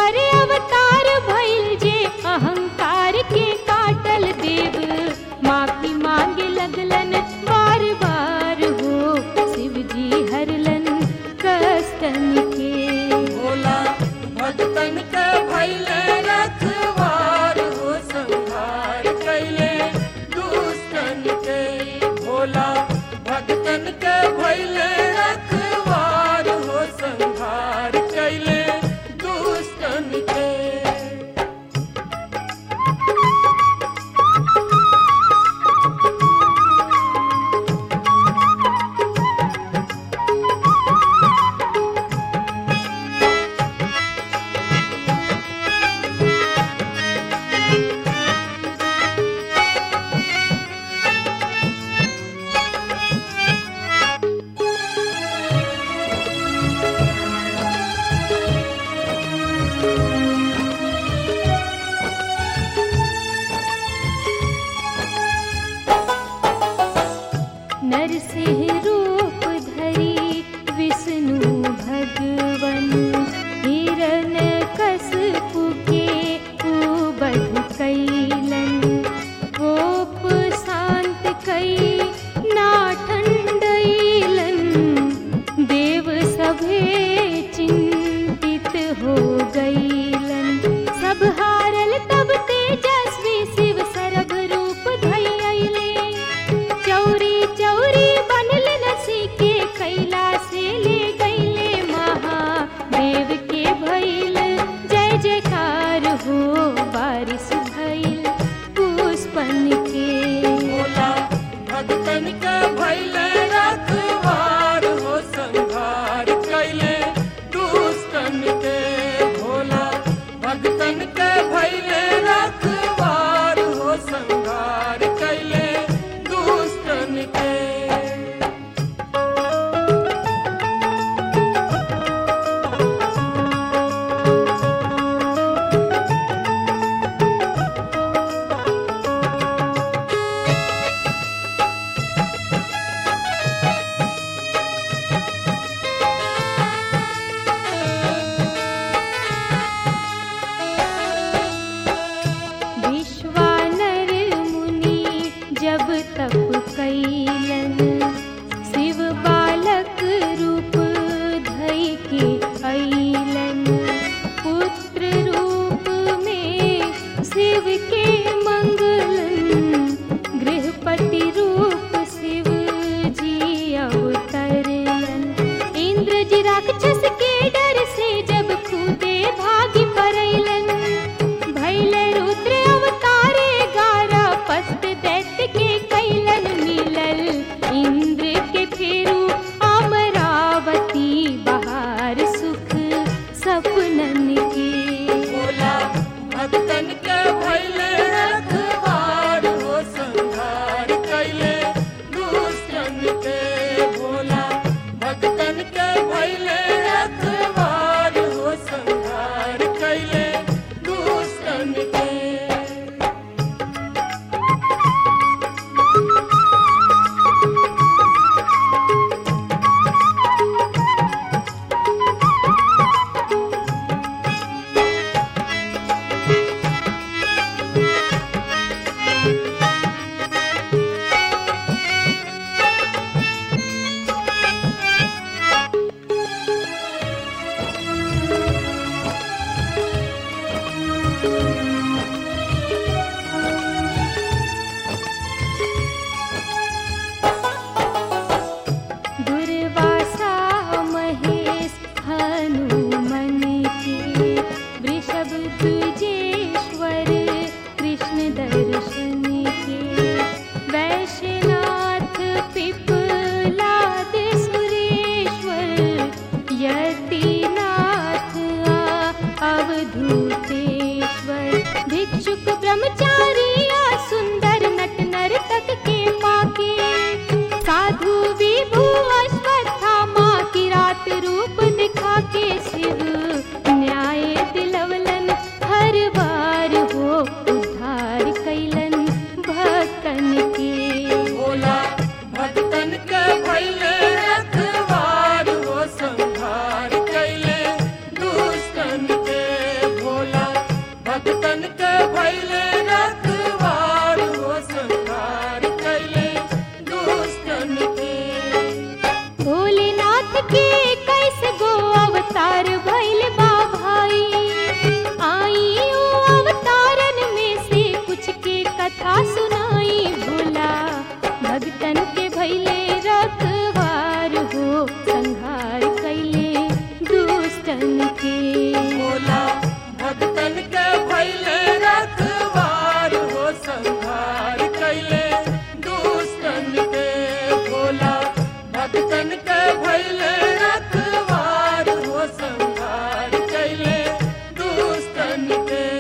पर अवतार भइल जे अहंकार के काटल देव माफी मांगे लगलन बार बार हो शिव जी हरलन कस्तन के भोला भक्तन के भैले रखवार हो संहार कैले दुष्टन के भोला भक्तन के भैले रखवार हो संहार कैले दुष्टन के नरसिंह रूप धरी विष्णु भगवन हिरण कसपु के उबध कैलन कोप शांत कई ना ठंडैलन देव सभे चिंतित हो गईलन सब हारल तब तेजस्वी शिव सरभ रूप धैले चौरी चौरी बनल नसी के कैला से ले गईले महादेव के भइल जय जयकार हो बारिश भइल पुष्पन के भोला भक्तन के भैले रखवार हो संहार कैले दुष्टन के भोला भक्तन के भैले रखवार हो संहार कैले दुष्टन के विश्वानर मुनि जब तप कैलन शिव बालक रूप धई के अइलन पुत्र रूप में शिव के मंगलन गृहपति रूप शिव जी अवतरलन इंद्र जी राक्षस के डर से जब खुदे भागी परैलन भैले रुद्र अवतारे गारा पस्त दैत्य के कैलन मिलल इंद्र के फेरू अमरावती बहार सुख सपनन के भोला भक्तन के भैले रखवार हो संहार कैले दुष्टन के भोला भक्तन के भैले रखवार हो संहार कैले दुष्टन के दुर्वासा महेश हनुमन के वृषभ द्विजेश्वर कृष्ण दर्शन के वैश्यनाथ पिपलाद सुरेश्वर यतिनाथ आ अवधूतेश्वर भोला भक्तन के भैले रखवार हो संहार कैले दुष्टन के भोला भक्तन के भैले रखवार हो संहार कैले दुष्टन के